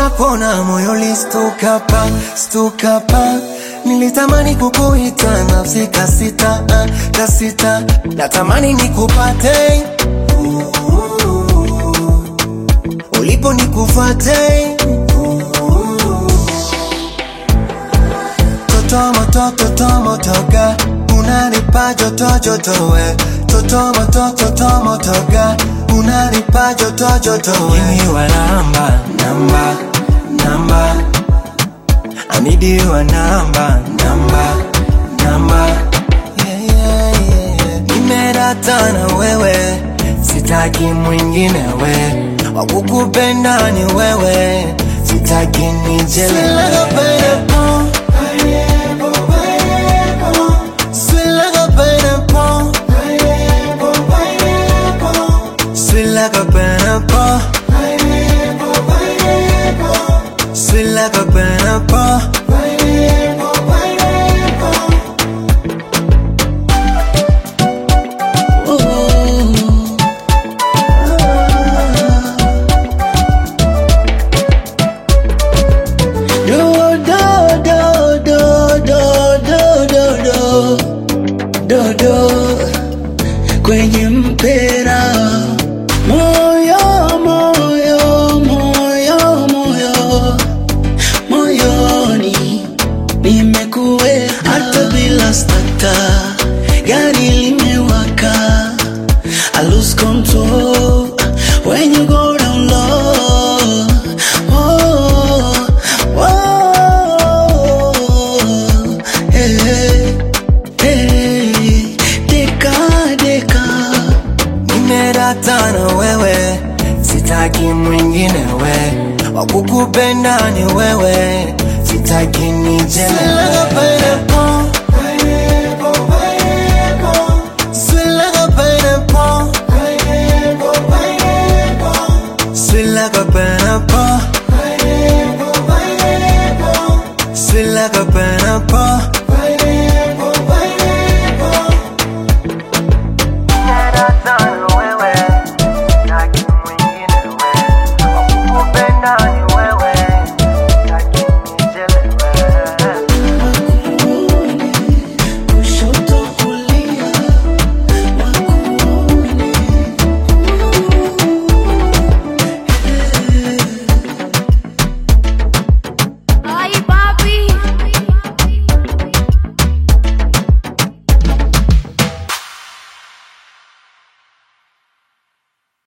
nakuona moyo listuka pa stuka pa nilitamani kukuita nafsi kasita ah, kasita natamani nikupate ulipo nikufate totomo totomo toga unanipa joto joto we totomo totomo toga unanipa joto joto we Give you a number number number I need you a number number number yeah, yeah, yeah, yeah. Nimerata na wewe sitaki mwingine we wakukupenda ni wewe sitaki nijelewe Sweet like a pineapple. Sweet like a pineapple. Sweet like a pineapple. Do do do do do do do do do do kwenye mpera moyo moyo moyo moyo moyoni nimekuwe hata bila stata gari limewaka I lose control when you go down low. Oh, oh, hey, hey, deka, deka. Nimerata na wewe sitaki mwingine we wakukupenda ni wewe sitaki nijelewe Sweet like a pineapple. Sweet like a pineapple. Sweet like a pineapple.